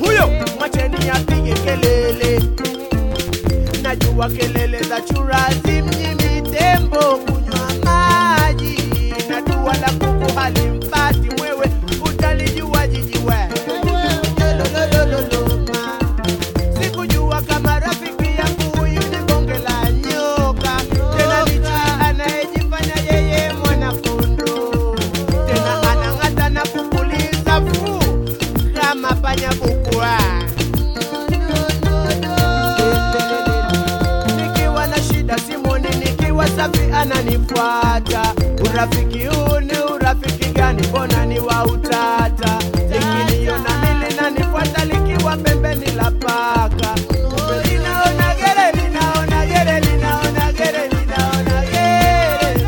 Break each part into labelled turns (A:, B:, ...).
A: huyo mwacheni apige kelele najua kelele za churazi mnyimi tembo kunywa maji na dua la kuku halimpati mwewe utalijua jijiwe Lololololoma. sikujua kama rafiki yangu huyu ni bonge la nyoka tena licha anayejifanya yeye mwanafundo tena anang'ata na kupuliza fuu kama panya bukwa nikiwa na shida simoni nikiwa safi ananifuata urafiki huu ni urafiki gani mbona ni wa utata likiniona mili nanifuata likiwa pembeni la paka Kumbe linaona gere linaona gere linaona gere linaona gere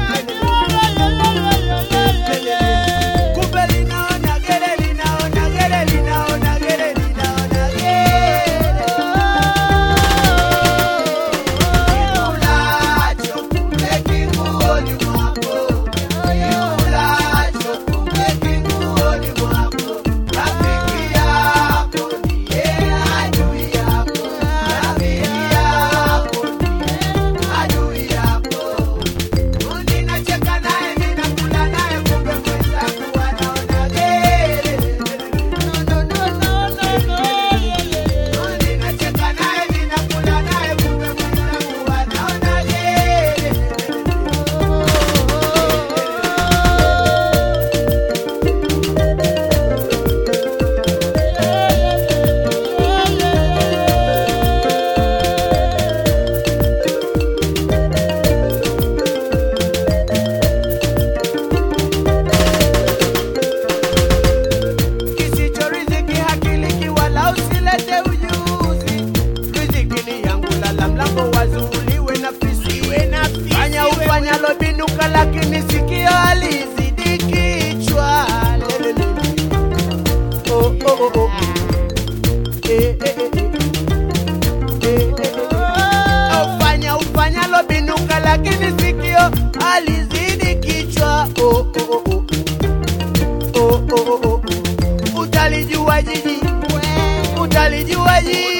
A: Kumbe linaona gere linaona gere linaona gere linaona Kikulacho kumbe kinguoni mwako, kikulacho kumbe kinguoni mwako. Rafiki yako ndiye adui yako, rafiki yako ndiye adui yako. Ninacheka naye ninakula naye, kumbe mwenzangu anaona gere. Ninacheka naye ninakula naye, kumbe mwenzangu anaona gere. kisicho riziki hakiliki wala usilete ujuzi riziki ni yangu lala mlango wazuuliwe na fisi fanya ufanyalo binuka lakini sikio alizidi kichwa Lelele. Oh, oh, oh, oh. Eh, eh, eh, eh. Eh, eh, eh. Ufanya ufanyalo binuka lakini sikio alizidi kichwa oh, oh, oh, oh oh, oh, oh, oh. utalijua jiji utalijua jiji